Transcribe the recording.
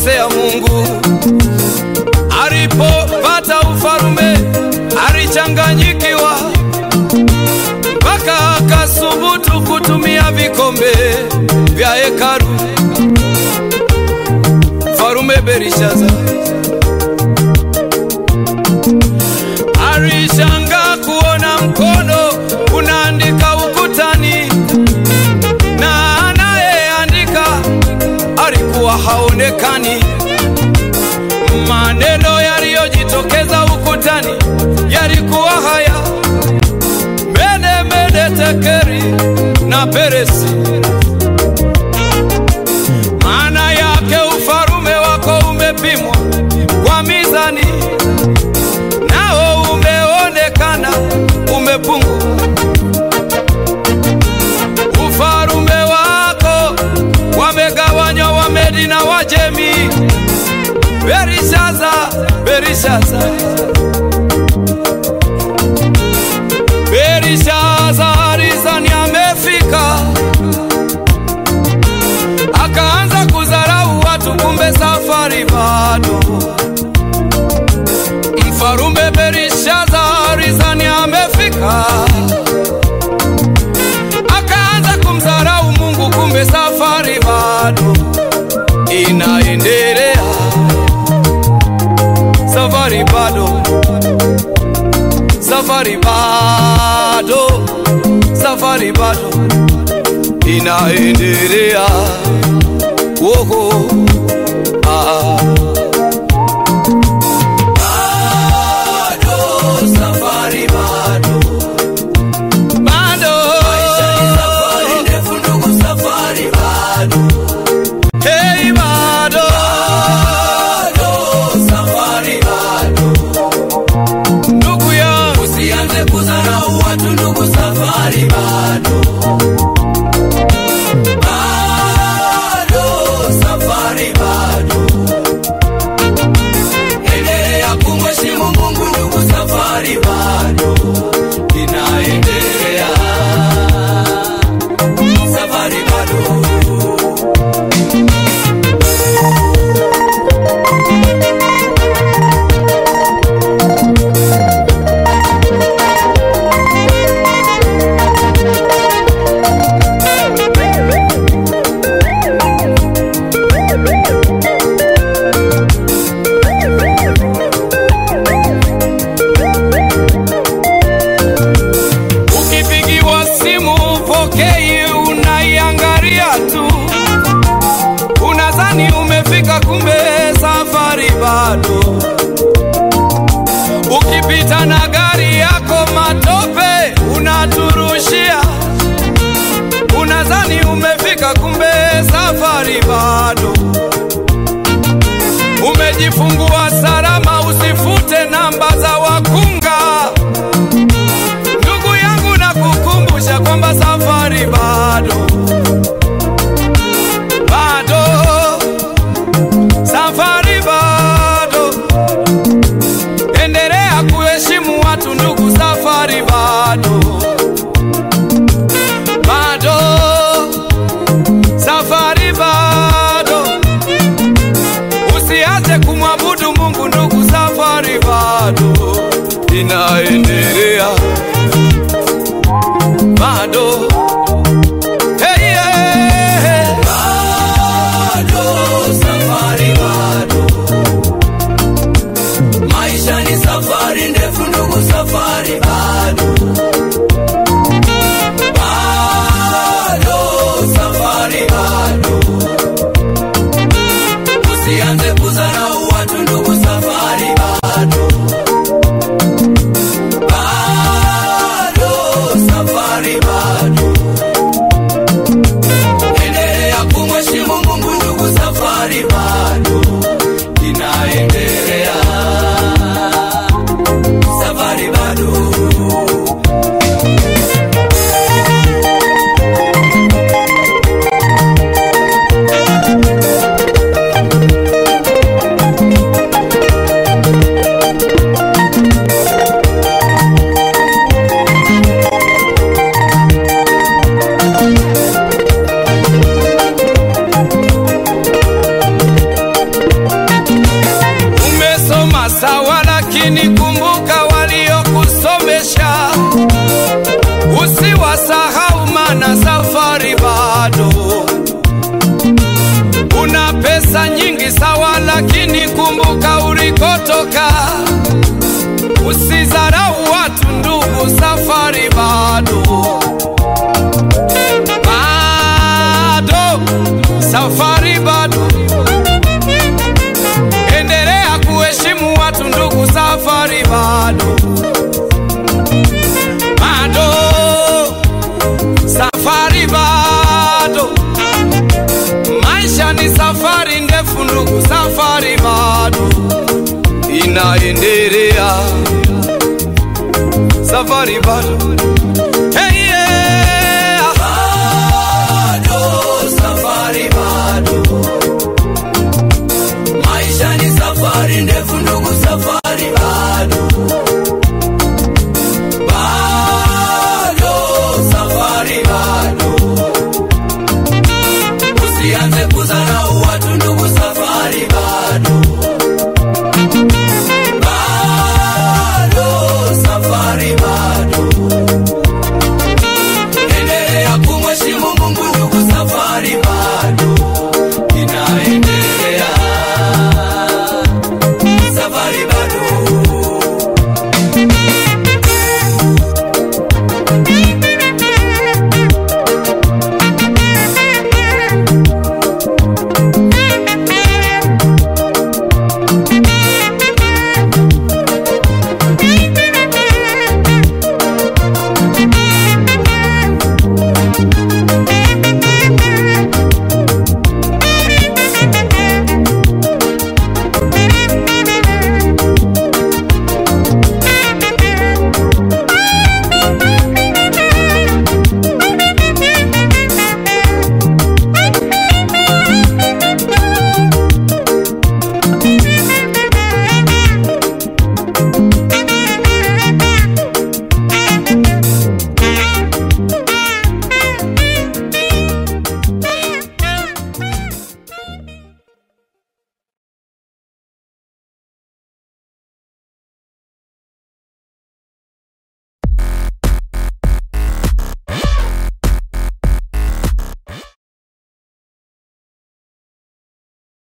alimkosea Mungu. Alipopata ufalume alichanganyikiwa, mpaka akasubutu kutumia vikombe vya hekalu. Mfalume Belishaza alishangaa kuona mkono unaandika ukutani na anayeandika alikuwa haonekani. Maneno yaliyojitokeza ukutani yalikuwa haya: mene mene tekeri na peresi. Maana yake ufalume wako umepimwa kwa mizani, nao umeonekana umepungua. Ufalume wako wamegawanywa Wamedi na Wajemi. Berishaza, Berishaza, Berishaza alizani amefika, akaanza kudharau watu, kumbe safari bado. Mfalume Berishaza alizani amefika, akaanza kumdharau Mungu, kumbe safari bado inaendelea. Safari bado, safari bado, safari bado inaendelea. Woho, ah. Bado, safari bado. Bado. Hey, bado. Ndugu yangu Usianze kudharau watu ndugu, safari bado. Bado, safari bado. Endelea kumheshimu Mungu ndugu, safari bado inaendelea. Safari bado. Ukipigiwa simu upokei, unaiangalia tu, unadhani umefika, kumbe safari bado. Ukipita na gari yako matope unaturushia, unadhani umefika, kumbe safari bado. Umejifungua salama, usifute namba za wakunga. Ndugu yangu nakukumbusha kwamba safari bado, bado, safari bado. Endelea kuheshimu wasahau mana safari bado. Una pesa nyingi sawa, lakini kumbuka ulikotoka. Usizarau watu ndugu, safari bado bado, safari bado. Endelea kuheshimu watu ndugu, safari bado bado, safari bado. Maisha ni safari ndefu ndugu, safari bado inaendelea, safari bado